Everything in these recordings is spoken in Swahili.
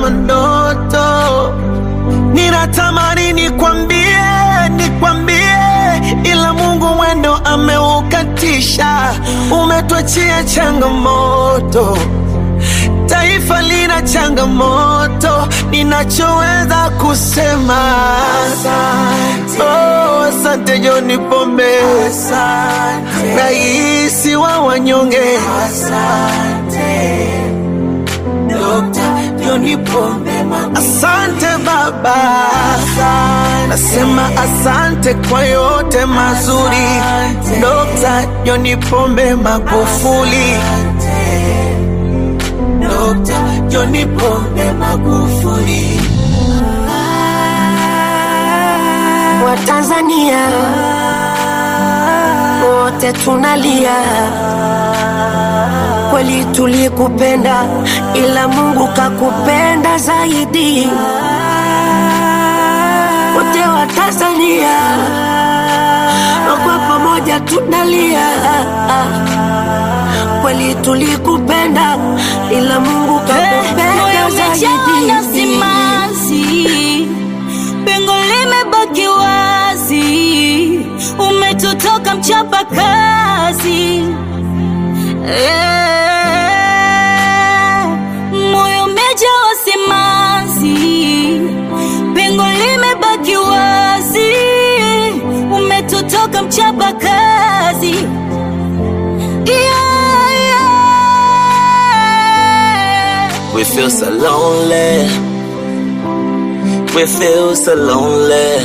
kama ndoto. Ninatamani nikwambie, nikwambie, ila Mungu mwendo ameukatisha. Umetuachia changamoto, taifa lina changamoto. Ninachoweza kusema asante, oh, asante John Pombe, asante raisi wa wanyonge, asante Dr. John Pombe Asante baba, nasema asante kwa yote mazuri. Dr. John Pombe Magufuli, Dr. John Pombe Magufuli. Watanzania wote tunalia, kweli tulikupenda, ila Mungu kakupenda zaidi. Wote wa Tanzania kwa pamoja tunalia, kweli tulikupenda, ila Mungu kakupenda moyo umejaa zaidi. simanzi, pengo limebaki wazi, umetutoka mchapa kazi Eh, moyo umejaa simanzi, pengo limebaki wazi, umetutoka mchapa kazi yeah, yeah. We feel so lonely. We feel so lonely.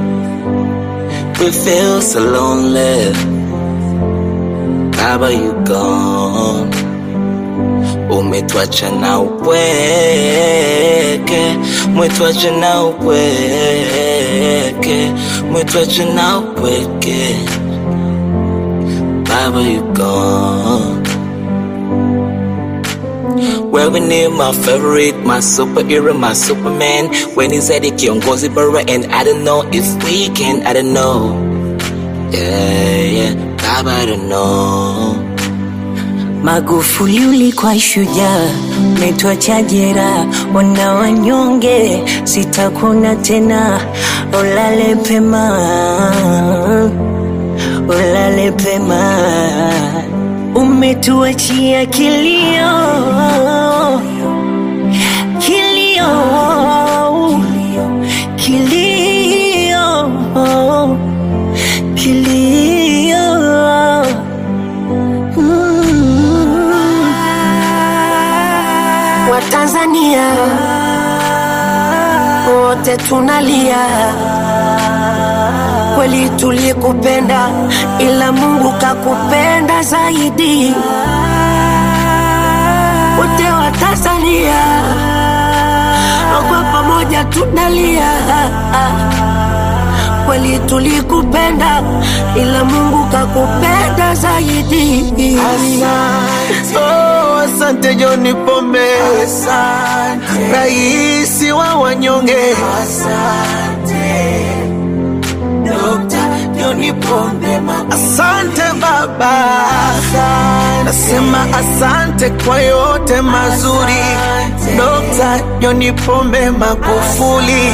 We feel so lonely. Baba, you gone. Umetuacha na upweke, umetuacha na upweke, umetuacha na upweke. Baba, you gone. Wewe ni my favorite, my superhero, my superman. When he said kiongozi bora and I don't know if we can, I don't know. Yeah, yeah, Baba, I don't know. Magufuli ulikuwa shujaa, umetuacha jera, wana wanyonge, sitakuna tena, ulale pema, ulale pema, umetuachia kilio, kilio, kilio, kilio. Watanzania wote tunalia, kweli tulikupenda, ila Mungu kakupenda zaidi. Wote wa Tanzania kwa pamoja tunalia, kweli tulikupenda, ila Mungu kakupenda zaidi. Oh, asante John Pombe, asante raisi wa wanyonge, asante Dr. John Pombe asante baba, nasema asante kwa yote mazuri. Dr. John Pombe Magufuli,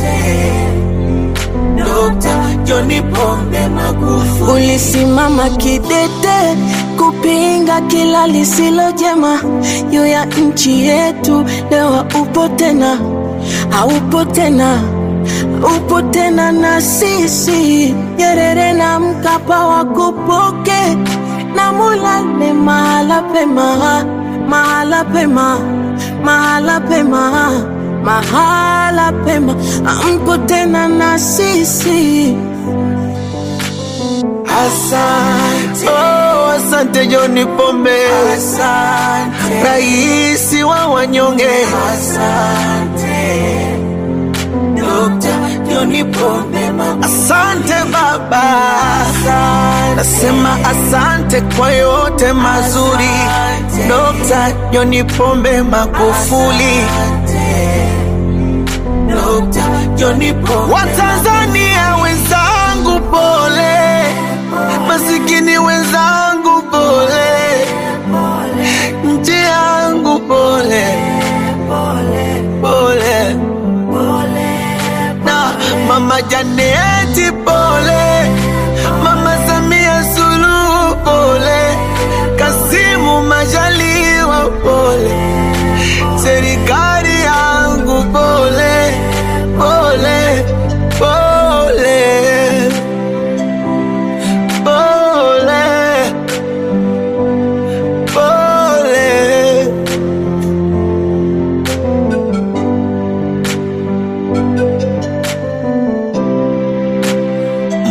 Dr. John Pombe Magufuli. Ulisimama kidete kupinga kila lisilo jema juu ya nchi yetu. Leo upo tena, haupo tena, upo tena na sisi. Nyerere na Mkapa wakupoke na mulale mahala pema, mahala pema, mahala pema, mahala pema, ampo tena na sisi. Asante, oh, asante John Pombe, asante raisi wa wanyonge, asante Dr. John Pombe, asante baba, nasema asante kwa yote mazuri. Dr. John Pombe Magufuli, Dr. John Pombe. Watanzania wenzangu pole, masikini wenzangu pole, nchi yangu pole, pole,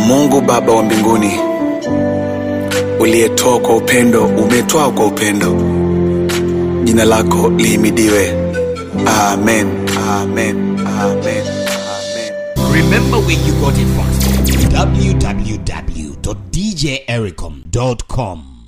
Mungu Baba wa mbinguni, uliyetoa kwa upendo, umetwaa kwa upendo, jina lako lihimidiwe. Amen, amen, amen, amen. Remember where you got it from. www.djericom.com